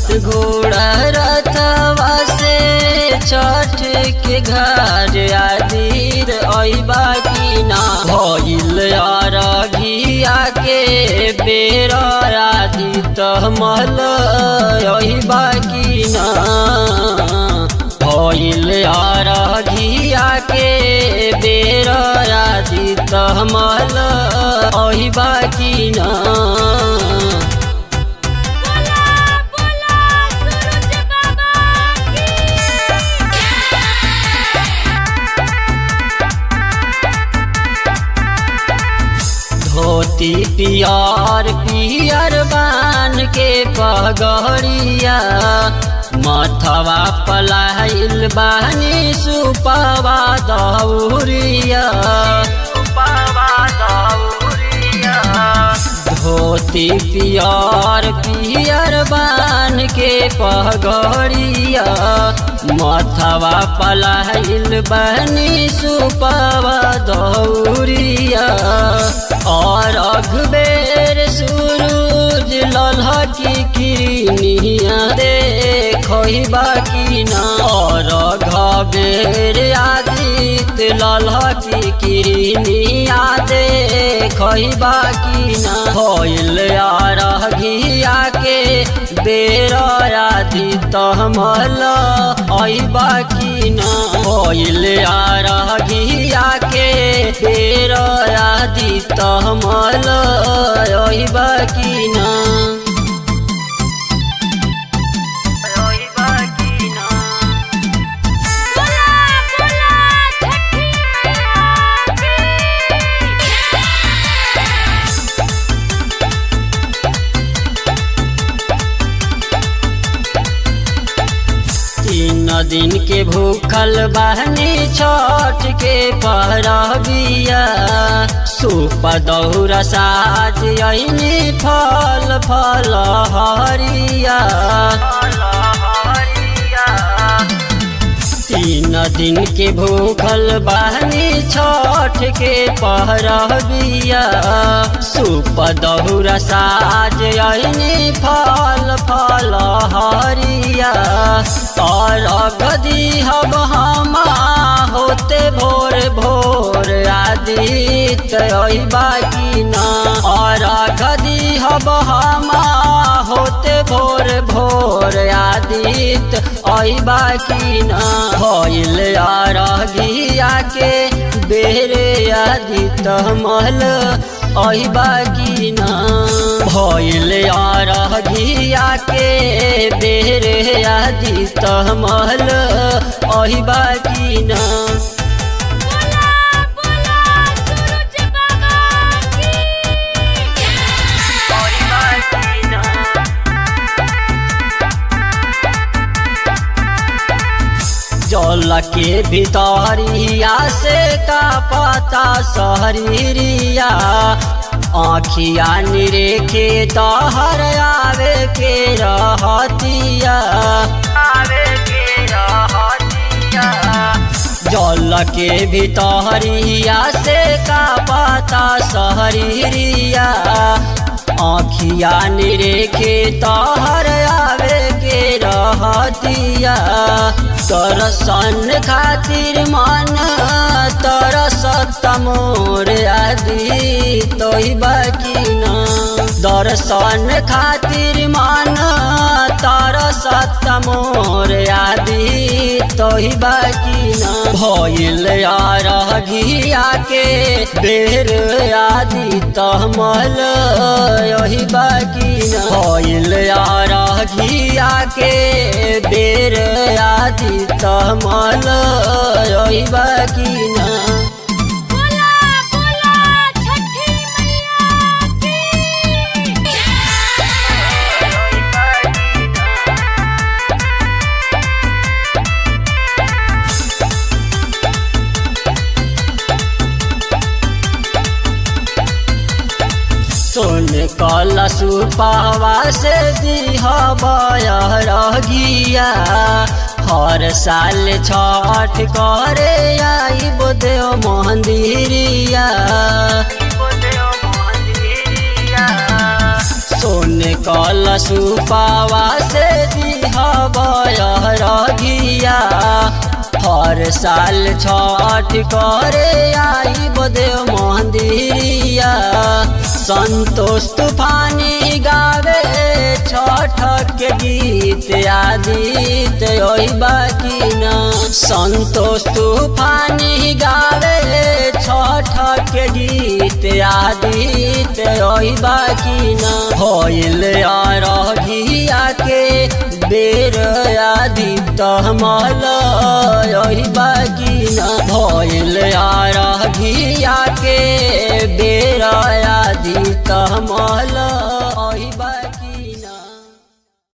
घोड़ा रथवा से छठ के घर आदिर अइबा की ना भइल अरघिया के बेर आदि तमल अइबा की ना भइल अरघिया के बेर आदि तमल अइबा की ना बोला बोला सूरज बाबा की धोती पियर पियर बान के पगड़िया मथवा पलाइल बानी सुपवा दौरिया धोती पियर पियर बान के पगड़िया मथवा पलाइल बनी सुपवा दौरिया और अखबेर सूरज लल्हा की किनिया देखी बाकी ना और घबेर आदित लल्हा की किनिया देखी बाकी ना होइल अरघिया के बेर आदि तमल अइबा की ना होइल अरघिया के बेर आदि तमल अइबा की ना अइबा की ना बोला बोला छठी मैया की तीन दिन के भूखल बहनी छठ के परबिया सूप दौरा साज अइनी फल फल हरिया तीन दिन के भूखल बहनी छठ के पहरबिया सूप दौरा साज अइनी फल फल हरिया और गदी हब हमा होते भोर भोर आदित अइबा की ना और गदी हब हमा होते भोर भोर आदित अइबा की ना भइल अरघिया के बेरे आदित मल अइबा की ना भइल अरघिया के बेरे आदित मल अइबा की ना बोला बोला सूरज बाबा की जल के भितरिया से का पता सहरिया आखिया निरेखे तहर आवे के रहतिया आवे के रहतिया जल के भितरिया से का पता सहरिया आखिया निरेखे तहर आवे के रहतिया दर्शन खातिर मन तरसत मोर आदि तोहि बाकी ना दर्शन खातिर मन तरसत मोर आदि तोहि बाकी ना भइल अरघिया के बेर आदि तमल यही बाकी ना भइल अरघिया के बेर आदि तमल यही बाकी ना बोला बोला छठी मैया की सोन कल सुपावा से दिह रगिया हर साल छठ करे आई देव मंदिरिया सोन कल सुपावा से दिहबरगिया हर साल छठ करे आई बदेव मंदिरिया संतोष तूफानी गावे छठ के गीत आदित ओई बाकी न संतोष तूफानी गावे छठ के गीत आदित ओई बाकी न होइल अरघिया के बेर आदित मल ओई बाकी न भइल अरघिया के बेर आदित मल